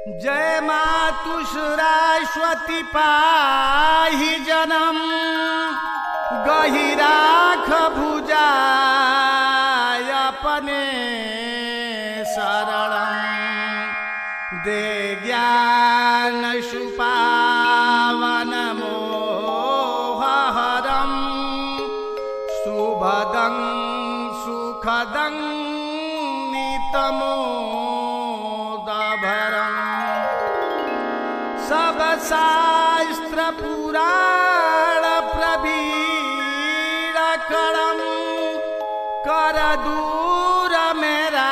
जय मातुश्राश्वती पाहि जनम गहिराख भुजाय अपने शरणं दे ज्ञान सुपावन मोहहरं शुभदं सुखदं नितमोदभरम् सब शास्त्र पुराण प्रवीण करम कर दूर मेरा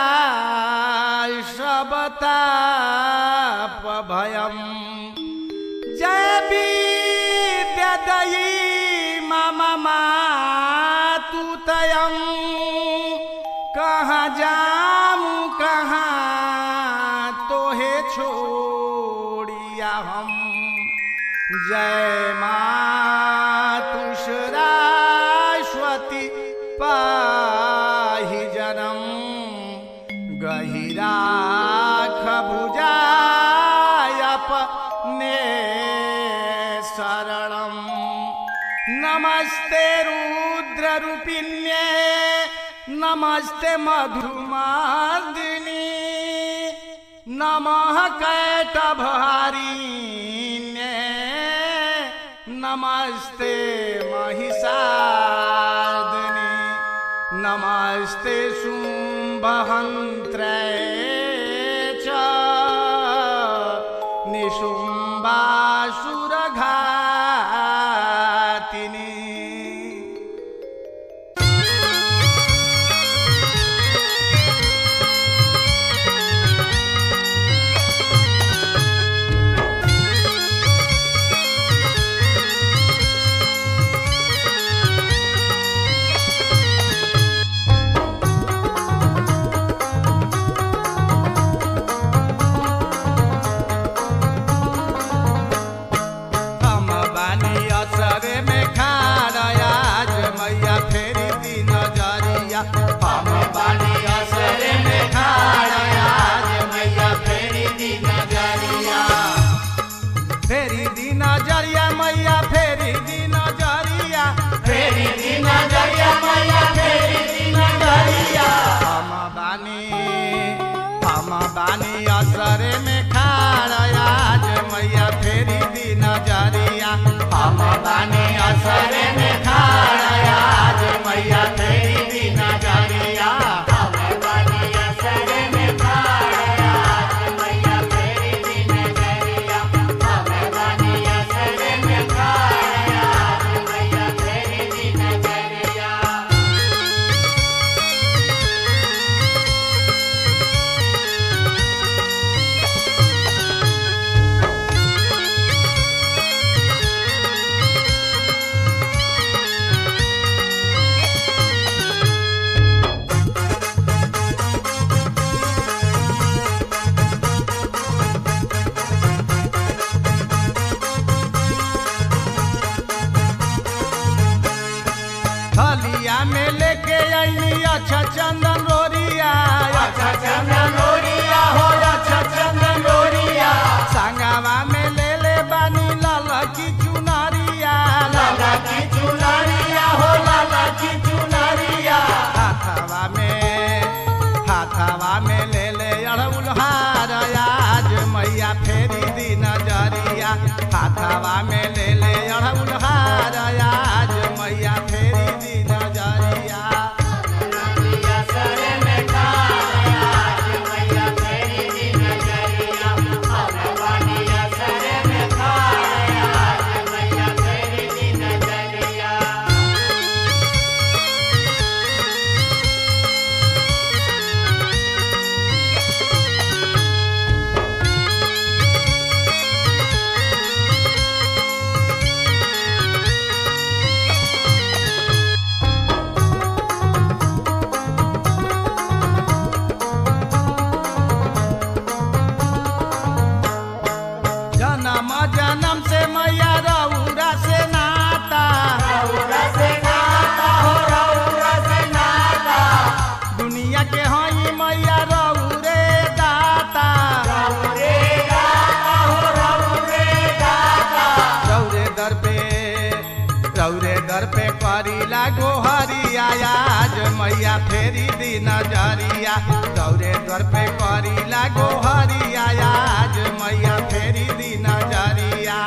सबताप भयम जय विद्यदयी मम मातु तयम कहाँ जाऊँ कहाँ तोहे छोड़िया हम जय मातुश्राश्वती पाहि जनम गहिराख भुजायपने शरणं नमस्ते रुद्ररूपिण्ये नमस्ते मधुमादिनी नमः कैटभारिण्ये नमस्ते महिषादिनी नमस्ते शुम्भहन्त्रे च निशुम्बासुरघातिनी हम बानी असरे में खाड़ा आज मैया फेरी दी नजरिया हम बानी असरे में खाड़ा आज मैया फेरी दी नजरिया फेरी दी नजरिया मैया फेरी दी नजरिया फेरी दी नजरिया मैया फेरी दी नजरिया हम बानी हम बानी असरे में खाड़ा आज मैया फेरी दी नजरिया हम बानी असरे में खाड़ा आज मैया फेरी दी नजरिया हम बानी असरे में खाड़ा आज मैया फेरी दी नजरिया हम बानी असरे में खाड़ा आज मैया फेरी दी नजरिया थलिया में लेके आईनी अच्छा चंदन रोरिया अच्छा चंदन रोरिया हो अच्छा चंदन रोरिया संगवा में ले ले बानी लाला की चुनरिया लाला की चुनरिया हो लाला की चुनरिया हाथवा में हाथवा में ले ले अड़उल हार आज मैया फेरी दी नजरिया हाथवा में ले ले अड़उल हार आज मैया फेरी दी नजरिया मैया फेरी दी नजरिया दौरे द्वार पे करी लागो हरिया आज मैया फेरी दी नजरिया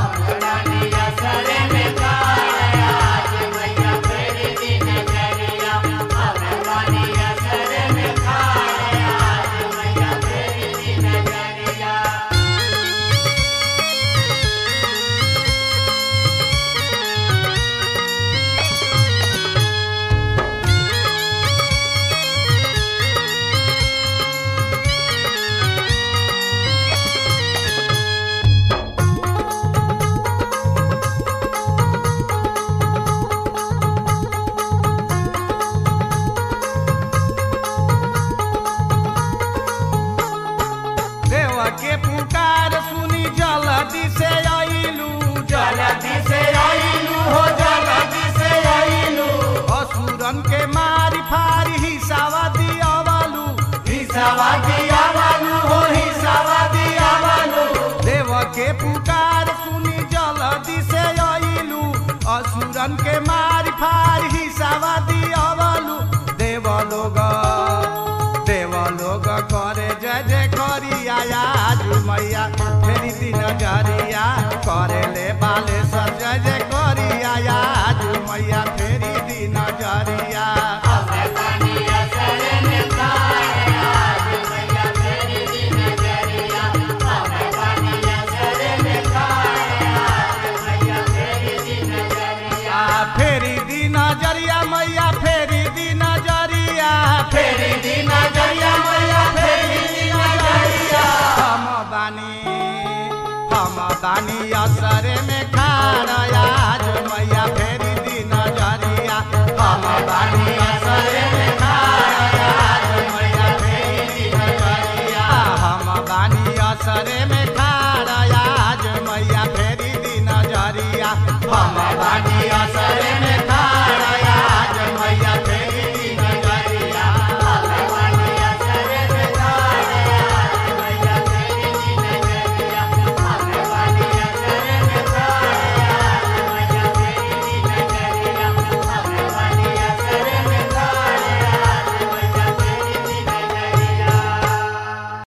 देवा के पुकार सुनी जल्दी से आइलू जल्दी से आइलू हो जल्दी से आइलू असुरन के मारी फारी हिसावा दियावालू हिसावा दियावालू हो हिसावा दियावालू देवा के पुकार सुनी जल्दी से आइलू असुरन के मारी फारी हिसावा दियावालू देव लोग देव लोग करे जय जय करिया आज मैया फेरी दिन जरिया करे ले बाले सर जय जय करिया आज मैया फेरी दिन जरिया आ फेरी दिन जरिया मैया फेरी दिन जरिया फेरी दिन जरिया मैया फेरी दिन जरिया हम बानी